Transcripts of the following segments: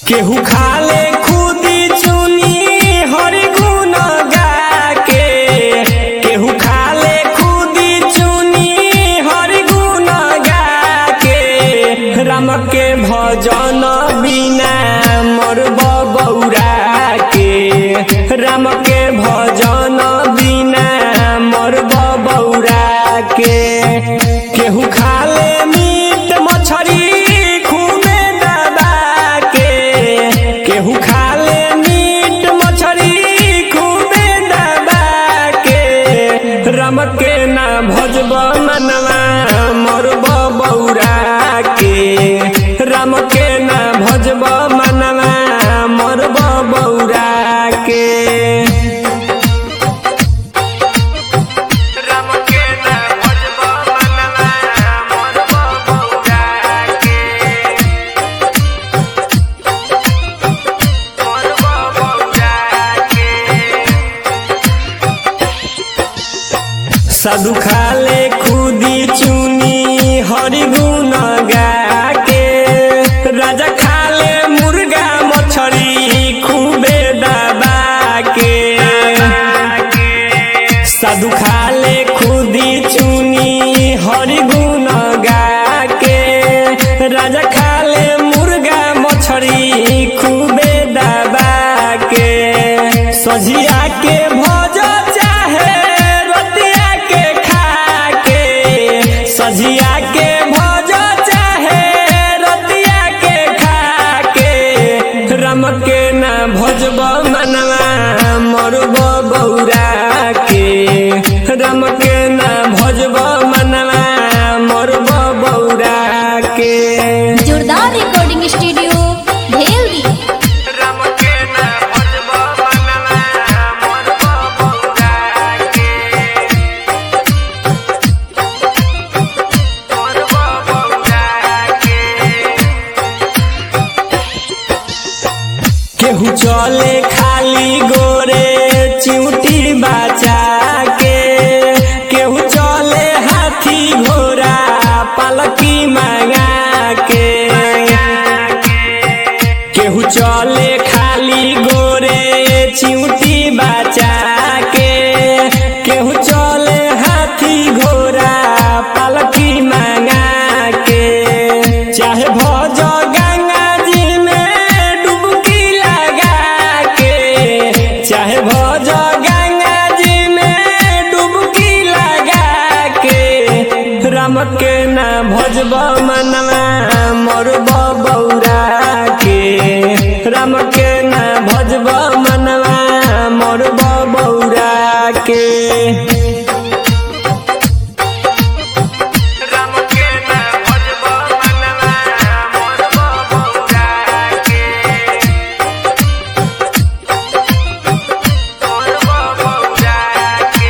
केहू खाले खुदी चुनी हरि गुण गाके केहू खाले खुदी चुनी हरि गुण गाके राम के भजन बिना मोर बबौरा के राम के भजन बिना मोर बबौरा के केहू खाले मीट मछरी खूबे दबा के केहू खाले मीट मछरी खूबे दबा के राम के ना भजब मनवा मोर बबौरा के राम के ना भजब मनवा मोर बबौरा के राम के ना भजब मनवा मोर बबौरा के मोर बबौरा के साधु खाले खुदी चुनी हरि गुण गाके राजा खाले मुर्गा मछरी खूबे दबा के साधु खाले खुदी चुनी हरि गुण गाके राजा खाले मुर्गा मछरी खूबे दबा के सजिया के भोज चाहे रतिया के खा के सजिया के भोज चाहे रतिया के खा के राम के ना भजब मनवा मरब बौरा के राम के ना भजब मनवा मरब बौरा के जोरदार रिकॉर्डिंग स्टूडियो भेल्दी राम के ना भजब मनवा मरब बौरा के मरब बौरा के केहू चले खाली गोरे चिउटी बचा के केहू चले हाथी घोड़ा पलकी मंगा के केहू चले खाली गोरे चिउटी बचा के केहू चले हाथी घोड़ा पलकी मंगा के चाहे भज गंगा जी में डुबकी लगा के चाहे भज गंगा जी में डुबकी लगा के राम के ना भजब मनवा मरब बौरा के राम के ना भजब मनवा मरब बौरा के राम के ना भजब मनवा मरब बौरा के मरब बौरा के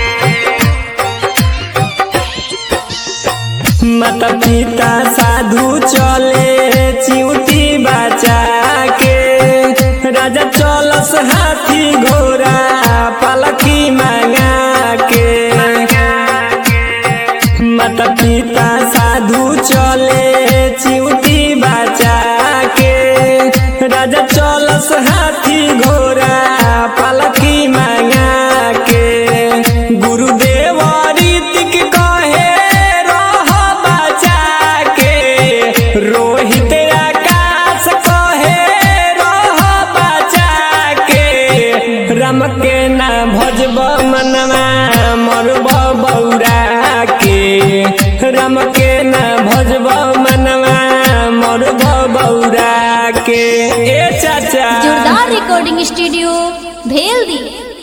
माता पिता साधु चले चिउटी बचा के राजा चलस हाथी घोड़ा पलकी मंगा के माता पिता साधु चले चिउटी बचा के राजा चलस हाथी घोड़ा पलकी मंगा के गुरुदेव रीतिक कहे रह बचा के रोहित आकाश कहे रह बचा के राम के ना भजब मनवा मरब बौरा के राम के ना भजब मनवा मरब बौरा के ए चाचा जोरदार रिकॉर्डिंग स्टूडियो भेल्दी